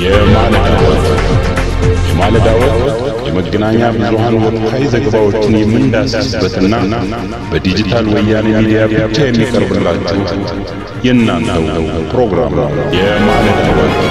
የማለዳ ወቅት የማለዳ ወቅት የመገናኛ ብዙሃን ወቅታዊ ዘገባዎችን የምንዳስስበትና በዲጂታል ወያኔ ሚዲያ ብቻ የሚቀርብላችሁ የእናንተው ፕሮግራም ነው። የማለዳ ወቅት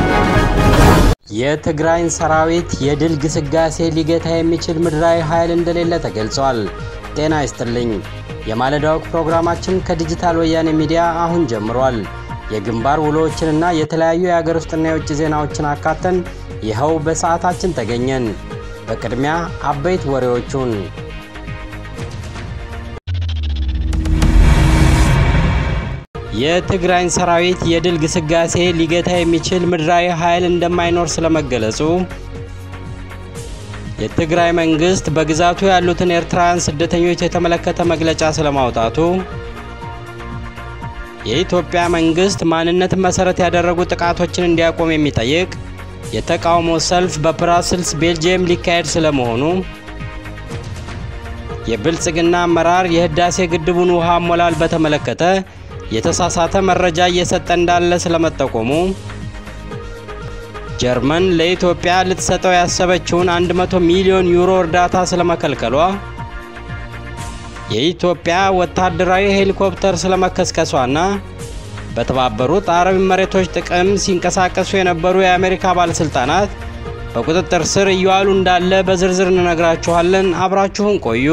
የትግራይን ሰራዊት የድል ግስጋሴ ሊገታ የሚችል ምድራዊ ኃይል እንደሌለ ተገልጿል። ጤና ይስጥልኝ። የማለዳ ወቅት ፕሮግራማችን ከዲጂታል ወያኔ ሚዲያ አሁን ጀምሯል። የግንባር ውሎዎችንና የተለያዩ የሀገር ውስጥና የውጭ ዜናዎችን አካተን ይኸው በሰዓታችን ተገኘን። በቅድሚያ አበይት ወሬዎቹን የትግራይን ሰራዊት የድል ግስጋሴ ሊገታ የሚችል ምድራዊ ኃይል እንደማይኖር ስለመገለጹ፣ የትግራይ መንግስት በግዛቱ ያሉትን ኤርትራውያን ስደተኞች የተመለከተ መግለጫ ስለማውጣቱ፣ የኢትዮጵያ መንግስት ማንነትን መሰረት ያደረጉ ጥቃቶችን እንዲያቆም የሚጠይቅ የተቃውሞ ሰልፍ በብራስልስ ቤልጅየም ሊካሄድ ስለመሆኑ፣ የብልጽግና አመራር የህዳሴ ግድቡን ውሃ አሞላል በተመለከተ የተሳሳተ መረጃ እየሰጠ እንዳለ ስለመጠቆሙ፣ ጀርመን ለኢትዮጵያ ልትሰጠው ያሰበችውን 100 ሚሊዮን ዩሮ እርዳታ ስለመከልከሏ፣ የኢትዮጵያ ወታደራዊ ሄሊኮፕተር ስለመከስከሷና በተባበሩት አረብ መሬቶች ጥቅም ሲንቀሳቀሱ የነበሩ የአሜሪካ ባለስልጣናት በቁጥጥር ስር እየዋሉ እንዳለ በዝርዝር እንነግራችኋለን። አብራችሁን ቆዩ።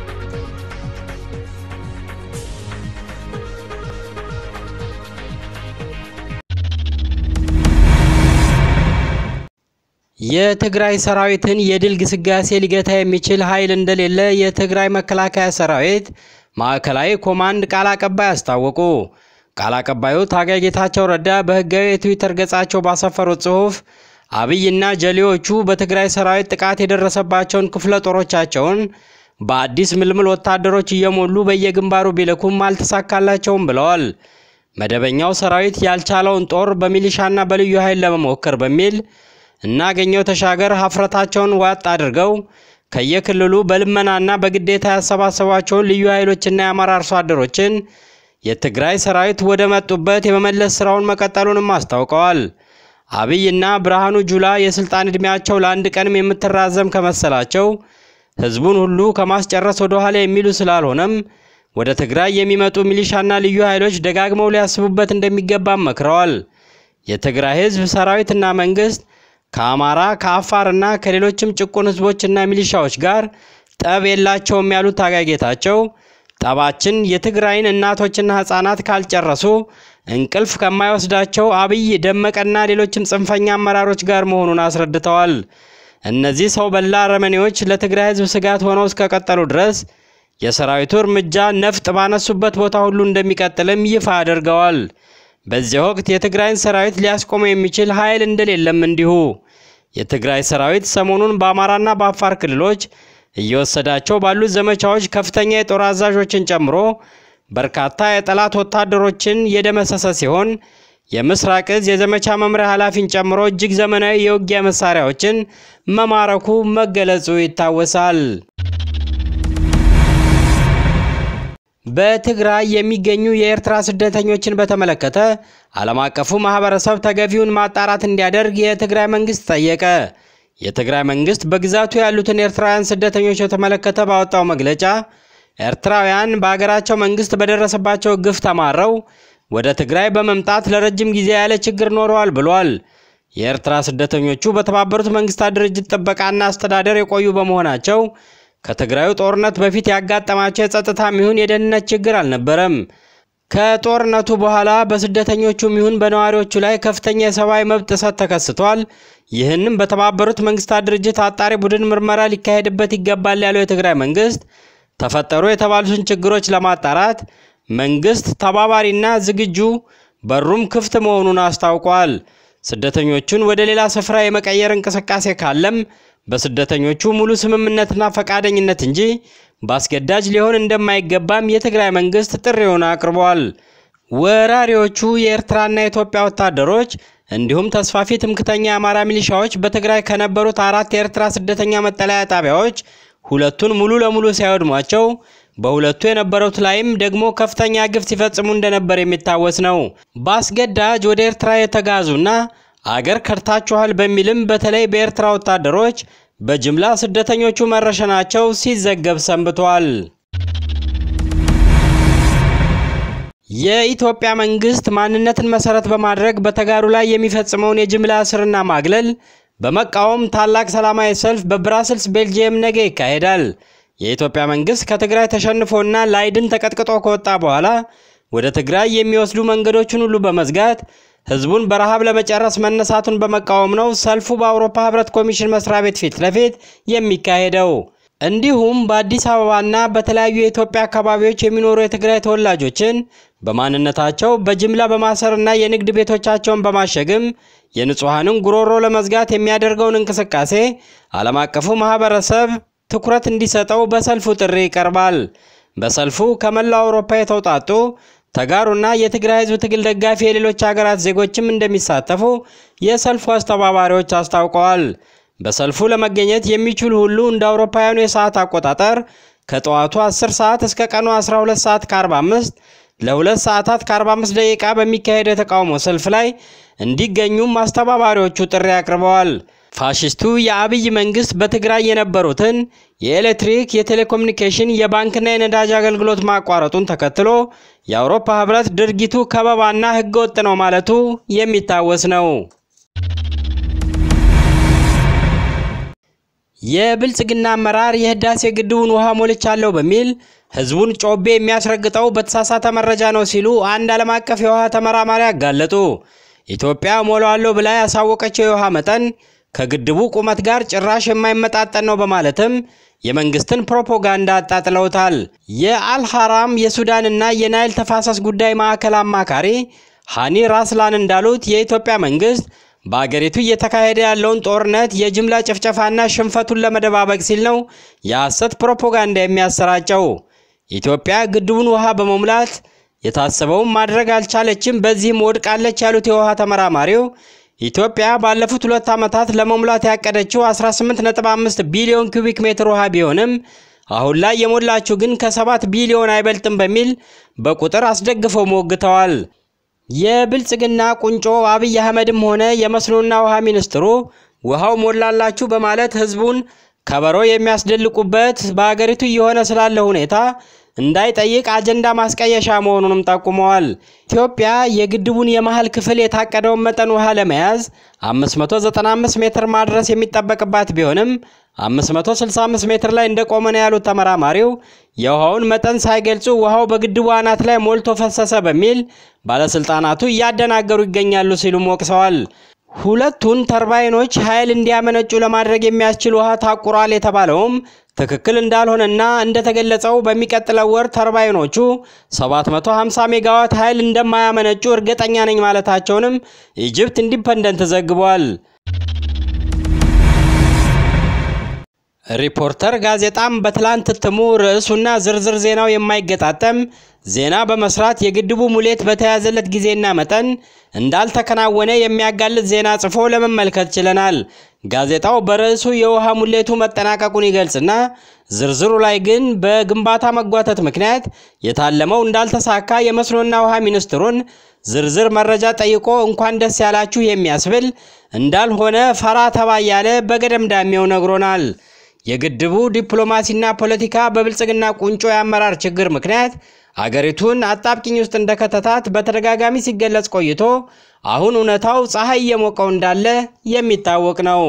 የትግራይ ሰራዊትን የድል ግስጋሴ ሊገታ የሚችል ኃይል እንደሌለ የትግራይ መከላከያ ሰራዊት ማዕከላዊ ኮማንድ ቃል አቀባይ አስታወቁ። ቃል አቀባዩ ታጋይ ጌታቸው ረዳ በህጋዊ የትዊተር ገጻቸው ባሰፈሩት ጽሑፍ አብይና ጀሌዎቹ በትግራይ ሰራዊት ጥቃት የደረሰባቸውን ክፍለ ጦሮቻቸውን በአዲስ ምልምል ወታደሮች እየሞሉ በየግንባሩ ቢልኩም አልተሳካላቸውም ብለዋል። መደበኛው ሰራዊት ያልቻለውን ጦር በሚሊሻና በልዩ ኃይል ለመሞከር በሚል እናገኘው ተሻገር ሀፍረታቸውን ዋጥ አድርገው ከየክልሉ በልመናና በግዴታ ያሰባሰቧቸውን ልዩ ኃይሎችና የአማራ አርሶ አደሮችን የትግራይ ሰራዊት ወደ መጡበት የመመለስ ስራውን መቀጠሉንም አስታውቀዋል። አብይና ብርሃኑ ጁላ የስልጣን ዕድሜያቸው ለአንድ ቀንም የምትራዘም ከመሰላቸው ህዝቡን ሁሉ ከማስጨረስ ወደ ኋላ የሚሉ ስላልሆነም ወደ ትግራይ የሚመጡ ሚሊሻና ልዩ ኃይሎች ደጋግመው ሊያስቡበት እንደሚገባም መክረዋል። የትግራይ ህዝብ ሰራዊትና መንግስት ከአማራ ከአፋርና ከሌሎችም ጭቁን ህዝቦችና ሚሊሻዎች ጋር ጠብ የላቸውም ያሉት ታጋይ ጌታቸው ጠባችን የትግራይን እናቶችና ህፃናት ካልጨረሱ እንቅልፍ ከማይወስዳቸው አብይ ደመቀና ሌሎችም ጽንፈኛ አመራሮች ጋር መሆኑን አስረድተዋል። እነዚህ ሰው በላ አረመኔዎች ለትግራይ ህዝብ ስጋት ሆነው እስከቀጠሉ ድረስ የሰራዊቱ እርምጃ ነፍጥ ባነሱበት ቦታ ሁሉ እንደሚቀጥልም ይፋ አድርገዋል። በዚህ ወቅት የትግራይን ሰራዊት ሊያስቆመው የሚችል ኃይል እንደሌለም እንዲሁ የትግራይ ሰራዊት ሰሞኑን በአማራና በአፋር ክልሎች እየወሰዳቸው ባሉት ዘመቻዎች ከፍተኛ የጦር አዛዦችን ጨምሮ በርካታ የጠላት ወታደሮችን የደመሰሰ ሲሆን የምስራቅ እዝ የዘመቻ መምሪያ ኃላፊን ጨምሮ እጅግ ዘመናዊ የውጊያ መሳሪያዎችን መማረኩ መገለጹ ይታወሳል። በትግራይ የሚገኙ የኤርትራ ስደተኞችን በተመለከተ ዓለም አቀፉ ማህበረሰብ ተገቢውን ማጣራት እንዲያደርግ የትግራይ መንግስት ጠየቀ። የትግራይ መንግስት በግዛቱ ያሉትን ኤርትራውያን ስደተኞች የተመለከተ ባወጣው መግለጫ ኤርትራውያን በአገራቸው መንግስት በደረሰባቸው ግፍ ተማረው ወደ ትግራይ በመምጣት ለረጅም ጊዜ ያለ ችግር ኖረዋል ብሏል። የኤርትራ ስደተኞቹ በተባበሩት መንግስታት ድርጅት ጥበቃና አስተዳደር የቆዩ በመሆናቸው ከትግራዩ ጦርነት በፊት ያጋጠማቸው የጸጥታም ይሁን የደህንነት ችግር አልነበረም። ከጦርነቱ በኋላ በስደተኞቹም ይሁን በነዋሪዎቹ ላይ ከፍተኛ የሰብአዊ መብት ጥሰት ተከስቷል። ይህንም በተባበሩት መንግስታት ድርጅት አጣሪ ቡድን ምርመራ ሊካሄድበት ይገባል ያለው የትግራይ መንግስት ተፈጠሩ የተባሉትን ችግሮች ለማጣራት መንግስት ተባባሪና ዝግጁ በሩም ክፍት መሆኑን አስታውቋል። ስደተኞቹን ወደ ሌላ ስፍራ የመቀየር እንቅስቃሴ ካለም በስደተኞቹ ሙሉ ስምምነትና ፈቃደኝነት እንጂ በአስገዳጅ ሊሆን እንደማይገባም የትግራይ መንግስት ጥሪውን አቅርቧል። ወራሪዎቹ የኤርትራና የኢትዮጵያ ወታደሮች እንዲሁም ተስፋፊ ትምክተኛ የአማራ ሚሊሻዎች በትግራይ ከነበሩት አራት የኤርትራ ስደተኛ መጠለያ ጣቢያዎች ሁለቱን ሙሉ ለሙሉ ሲያወድሟቸው በሁለቱ የነበሩት ላይም ደግሞ ከፍተኛ ግፍ ሲፈጽሙ እንደነበር የሚታወስ ነው። በአስገዳጅ ወደ ኤርትራ የተጋዙና አገር ከድታችኋል በሚልም በተለይ በኤርትራ ወታደሮች በጅምላ ስደተኞቹ መረሸናቸው ሲዘገብ ሰንብቷል። የኢትዮጵያ መንግስት ማንነትን መሰረት በማድረግ በተጋሩ ላይ የሚፈጽመውን የጅምላ እስርና ማግለል በመቃወም ታላቅ ሰላማዊ ሰልፍ በብራስልስ ቤልጅየም ነገ ይካሄዳል። የኢትዮጵያ መንግስት ከትግራይ ተሸንፎና ላይድን ተቀጥቅጦ ከወጣ በኋላ ወደ ትግራይ የሚወስዱ መንገዶችን ሁሉ በመዝጋት ህዝቡን በረሃብ ለመጨረስ መነሳቱን በመቃወም ነው ሰልፉ በአውሮፓ ህብረት ኮሚሽን መስሪያ ቤት ፊት ለፊት የሚካሄደው። እንዲሁም በአዲስ አበባና በተለያዩ የኢትዮጵያ አካባቢዎች የሚኖሩ የትግራይ ተወላጆችን በማንነታቸው በጅምላ በማሰርና የንግድ ቤቶቻቸውን በማሸግም የንጹሐንን ጉሮሮ ለመዝጋት የሚያደርገውን እንቅስቃሴ ዓለም አቀፉ ማህበረሰብ ትኩረት እንዲሰጠው በሰልፉ ጥሪ ይቀርባል። በሰልፉ ከመላው አውሮፓ የተውጣጡ ተጋሩና የትግራይ ህዝብ ትግል ደጋፊ የሌሎች ሀገራት ዜጎችም እንደሚሳተፉ የሰልፉ አስተባባሪዎች አስታውቀዋል። በሰልፉ ለመገኘት የሚችሉ ሁሉ እንደ አውሮፓውያኑ የሰዓት አቆጣጠር ከጠዋቱ 10 ሰዓት እስከ ቀኑ 12 ሰዓት ከ45 ለሁለት ሰዓታት ከ45 ደቂቃ በሚካሄድ የተቃውሞ ሰልፍ ላይ እንዲገኙም አስተባባሪዎቹ ጥሪ አቅርበዋል። ፋሽስቱ የአብይ መንግስት በትግራይ የነበሩትን የኤሌክትሪክ፣ የቴሌኮሙኒኬሽን፣ የባንክና የነዳጅ አገልግሎት ማቋረጡን ተከትሎ የአውሮፓ ህብረት ድርጊቱ ከበባና ህገወጥ ነው ማለቱ የሚታወስ ነው። የብልጽግና አመራር የህዳሴ ግድቡን ውሃ ሞልቻለሁ በሚል ህዝቡን ጮቤ የሚያስረግጠው በተሳሳተ መረጃ ነው ሲሉ አንድ ዓለም አቀፍ የውሃ ተመራማሪ አጋለጡ። ኢትዮጵያ ሞላዋለሁ ብላ ያሳወቀችው የውሃ መጠን ከግድቡ ቁመት ጋር ጭራሽ የማይመጣጠን ነው በማለትም የመንግስትን ፕሮፓጋንዳ አጣጥለውታል። የአልሐራም የሱዳንና የናይል ተፋሰስ ጉዳይ ማዕከል አማካሪ ሃኒ ራስላን እንዳሉት የኢትዮጵያ መንግስት በአገሪቱ እየተካሄደ ያለውን ጦርነት የጅምላ ጭፍጨፋና ሽንፈቱን ለመደባበቅ ሲል ነው የሐሰት ፕሮፓጋንዳ የሚያሰራጨው። ኢትዮጵያ ግድቡን ውሃ በመሙላት የታሰበውን ማድረግ አልቻለችም፣ በዚህም ወድቃለች ያሉት የውሃ ተመራማሪው ኢትዮጵያ ባለፉት ሁለት ዓመታት ለመሙላት ያቀደችው 18.5 ቢሊዮን ኩቢክ ሜትር ውሃ ቢሆንም አሁን ላይ የሞላችው ግን ከ7 ቢሊዮን አይበልጥም በሚል በቁጥር አስደግፈው ሞግተዋል። የብልጽግና ቁንጮ አብይ አህመድም ሆነ የመስኖና ውሃ ሚኒስትሩ ውሃው ሞላላችሁ በማለት ህዝቡን ከበሮ የሚያስደልቁበት በአገሪቱ እየሆነ ስላለ ሁኔታ እንዳይጠይቅ አጀንዳ ማስቀየሻ መሆኑንም ጠቁመዋል። ኢትዮጵያ የግድቡን የመሃል ክፍል የታቀደውን መጠን ውሃ ለመያዝ 595 ሜትር ማድረስ የሚጠበቅባት ቢሆንም 565 ሜትር ላይ እንደቆመ ነው ያሉት ተመራማሪው የውሃውን መጠን ሳይገልጹ ውሃው በግድቡ አናት ላይ ሞልቶ ፈሰሰ በሚል ባለስልጣናቱ እያደናገሩ ይገኛሉ ሲሉም ወቅሰዋል። ሁለቱን ተርባይኖች ኃይል እንዲያመነጩ ለማድረግ የሚያስችል ውሃ ታቁሯል የተባለውም ትክክል እንዳልሆነና እንደተገለጸው በሚቀጥለው ወር ተርባይኖቹ 750 ሜጋዋት ኃይል እንደማያመነጩ እርግጠኛ ነኝ ማለታቸውንም ኢጅፕት ኢንዲፐንደንት ዘግቧል። ሪፖርተር ጋዜጣም በትላንት እትሙ ርዕሱና ዝርዝር ዜናው የማይገጣጠም ዜና በመስራት የግድቡ ሙሌት በተያዘለት ጊዜና መጠን እንዳልተከናወነ የሚያጋልጥ ዜና ጽፎ ለመመልከት ችለናል። ጋዜጣው በርዕሱ የውሃ ሙሌቱ መጠናቀቁን ይገልጽና ዝርዝሩ ላይ ግን በግንባታ መጓተት ምክንያት የታለመው እንዳልተሳካ የመስኖና ውሃ ሚኒስትሩን ዝርዝር መረጃ ጠይቆ እንኳን ደስ ያላችሁ የሚያስብል እንዳልሆነ ፈራ ተባ እያለ በገደምዳሜው ነግሮናል። የግድቡ ዲፕሎማሲና ፖለቲካ በብልጽግና ቁንጮ የአመራር ችግር ምክንያት አገሪቱን አጣብቂኝ ውስጥ እንደከተታት በተደጋጋሚ ሲገለጽ ቆይቶ አሁን እውነታው ፀሐይ እየሞቀው እንዳለ የሚታወቅ ነው።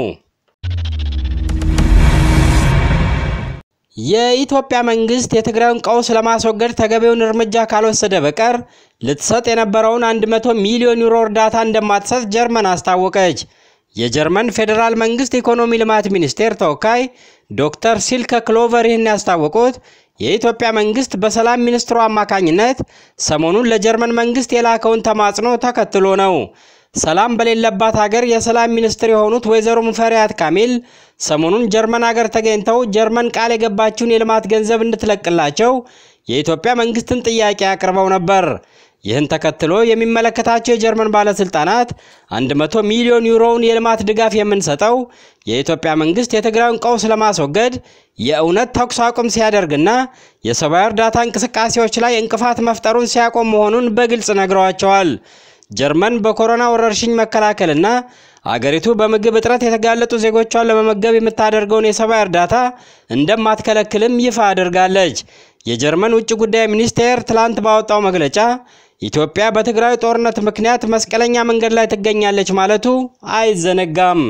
የኢትዮጵያ መንግስት የትግራዩን ቀውስ ለማስወገድ ተገቢውን እርምጃ ካልወሰደ በቀር ልትሰጥ የነበረውን 100 ሚሊዮን ዩሮ እርዳታ እንደማትሰጥ ጀርመን አስታወቀች። የጀርመን ፌዴራል መንግስት ኢኮኖሚ ልማት ሚኒስቴር ተወካይ ዶክተር ሲልከ ክሎቨር ይህን ያስታወቁት የኢትዮጵያ መንግስት በሰላም ሚኒስትሩ አማካኝነት ሰሞኑን ለጀርመን መንግስት የላከውን ተማጽኖ ተከትሎ ነው። ሰላም በሌለባት ሀገር የሰላም ሚኒስትር የሆኑት ወይዘሮ ሙፈሪያት ካሚል ሰሞኑን ጀርመን ሀገር ተገኝተው ጀርመን ቃል የገባችውን የልማት ገንዘብ እንድትለቅላቸው የኢትዮጵያ መንግስትን ጥያቄ አቅርበው ነበር። ይህን ተከትሎ የሚመለከታቸው የጀርመን ባለስልጣናት 100 ሚሊዮን ዩሮውን የልማት ድጋፍ የምንሰጠው የኢትዮጵያ መንግስት የትግራዩን ቀውስ ለማስወገድ የእውነት ተኩስ አቁም ሲያደርግና የሰብአዊ እርዳታ እንቅስቃሴዎች ላይ እንቅፋት መፍጠሩን ሲያቆም መሆኑን በግልጽ ነግረዋቸዋል። ጀርመን በኮሮና ወረርሽኝ መከላከልና አገሪቱ በምግብ እጥረት የተጋለጡ ዜጎቿን ለመመገብ የምታደርገውን የሰብአዊ እርዳታ እንደማትከለክልም ይፋ አድርጋለች። የጀርመን ውጭ ጉዳይ ሚኒስቴር ትላንት ባወጣው መግለጫ ኢትዮጵያ በትግራይ ጦርነት ምክንያት መስቀለኛ መንገድ ላይ ትገኛለች ማለቱ አይዘነጋም።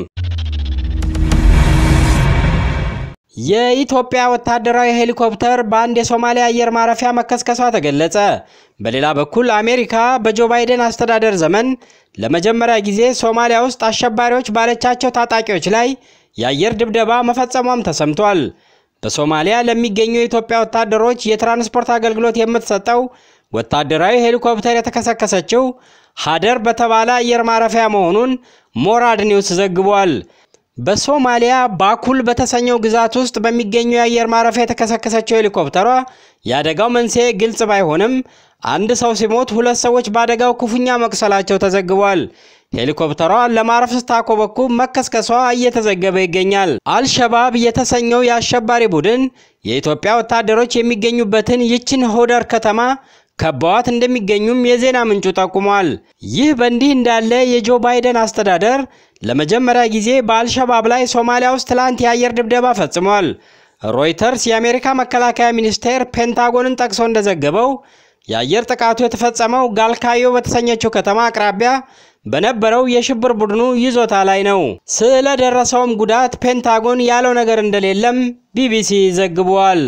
የኢትዮጵያ ወታደራዊ ሄሊኮፕተር በአንድ የሶማሊያ አየር ማረፊያ መከስከሷ ተገለጸ። በሌላ በኩል አሜሪካ በጆ ባይደን አስተዳደር ዘመን ለመጀመሪያ ጊዜ ሶማሊያ ውስጥ አሸባሪዎች ባለቻቸው ታጣቂዎች ላይ የአየር ድብደባ መፈጸሟም ተሰምቷል። በሶማሊያ ለሚገኙ የኢትዮጵያ ወታደሮች የትራንስፖርት አገልግሎት የምትሰጠው ወታደራዊ ሄሊኮፕተር የተከሰከሰችው ሀደር በተባለ አየር ማረፊያ መሆኑን ሞራድ ኒውስ ዘግቧል። በሶማሊያ ባኩል በተሰኘው ግዛት ውስጥ በሚገኙ የአየር ማረፊያ የተከሰከሰችው ሄሊኮፕተሯ የአደጋው መንስኤ ግልጽ ባይሆንም አንድ ሰው ሲሞት ሁለት ሰዎች በአደጋው ክፉኛ መቁሰላቸው ተዘግቧል። ሄሊኮፕተሯ ለማረፍ ስታኮበኩብ መከስከሷ እየተዘገበ ይገኛል። አልሸባብ የተሰኘው የአሸባሪ ቡድን የኢትዮጵያ ወታደሮች የሚገኙበትን ይችን ሆደር ከተማ ከበዋት እንደሚገኙም የዜና ምንጩ ጠቁሟል። ይህ በእንዲህ እንዳለ የጆ ባይደን አስተዳደር ለመጀመሪያ ጊዜ በአልሸባብ ላይ ሶማሊያ ውስጥ ትላንት የአየር ድብደባ ፈጽሟል። ሮይተርስ የአሜሪካ መከላከያ ሚኒስቴር ፔንታጎንን ጠቅሶ እንደዘገበው የአየር ጥቃቱ የተፈጸመው ጋልካዮ በተሰኘችው ከተማ አቅራቢያ በነበረው የሽብር ቡድኑ ይዞታ ላይ ነው። ስለደረሰውም ጉዳት ፔንታጎን ያለው ነገር እንደሌለም ቢቢሲ ዘግቧል።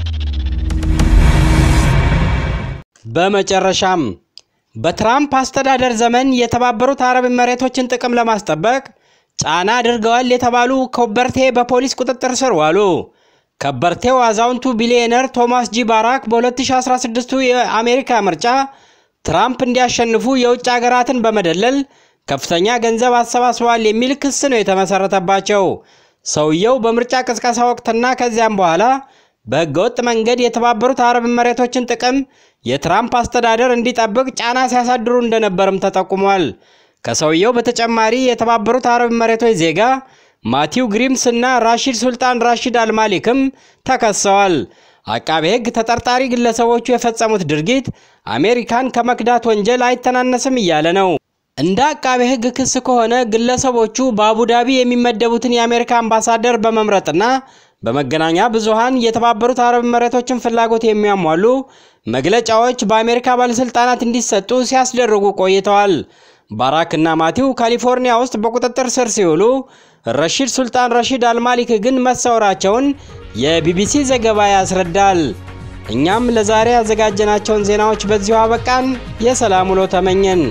በመጨረሻም በትራምፕ አስተዳደር ዘመን የተባበሩት አረብ ኤሚሬቶችን ጥቅም ለማስጠበቅ ጫና አድርገዋል የተባሉ ከበርቴ በፖሊስ ቁጥጥር ስር ዋሉ። ከበርቴው አዛውንቱ ቢሊዮነር ቶማስ ጂ ባራክ በ2016 የአሜሪካ ምርጫ ትራምፕ እንዲያሸንፉ የውጭ ሀገራትን በመደለል ከፍተኛ ገንዘብ አሰባስበዋል የሚል ክስ ነው የተመሰረተባቸው። ሰውየው በምርጫ ቅስቀሳ ወቅትና ከዚያም በኋላ በህገወጥ መንገድ የተባበሩት አረብ ኤሚሬቶችን ጥቅም የትራምፕ አስተዳደር እንዲጠብቅ ጫና ሲያሳድሩ እንደነበርም ተጠቁሟል። ከሰውየው በተጨማሪ የተባበሩት አረብ ኤሚሬቶች ዜጋ ማቲው ግሪምስ እና ራሺድ ሱልጣን ራሺድ አልማሊክም ተከሰዋል። አቃቤ ሕግ ተጠርጣሪ ግለሰቦቹ የፈጸሙት ድርጊት አሜሪካን ከመክዳት ወንጀል አይተናነስም እያለ ነው። እንደ አቃቤ ሕግ ክስ ከሆነ ግለሰቦቹ በአቡዳቢ የሚመደቡትን የአሜሪካ አምባሳደር በመምረጥና በመገናኛ ብዙሃን የተባበሩት አረብ ኤሚሬቶችን ፍላጎት የሚያሟሉ መግለጫዎች በአሜሪካ ባለስልጣናት እንዲሰጡ ሲያስደርጉ ቆይተዋል። ባራክ እና ማቲው ካሊፎርኒያ ውስጥ በቁጥጥር ስር ሲውሉ ረሺድ ሱልጣን ረሺድ አልማሊክ ግን መሰወራቸውን የቢቢሲ ዘገባ ያስረዳል። እኛም ለዛሬ ያዘጋጀናቸውን ዜናዎች በዚሁ አበቃን። የሰላም ውሎ ተመኘን።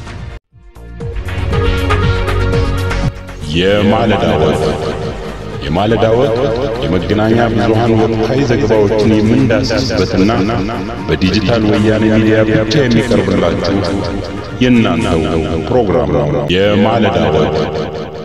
የማለዳ ወግ የማለዳ ወግ የመገናኛ ብዙሃን ወቅታዊ ዘገባዎችን የምንዳስስበትና በዲጂታል ወያኔ ሚዲያ ብቻ የሚቀርብላችሁ የእናንተው ፕሮግራም ነው። የማለዳ ወግ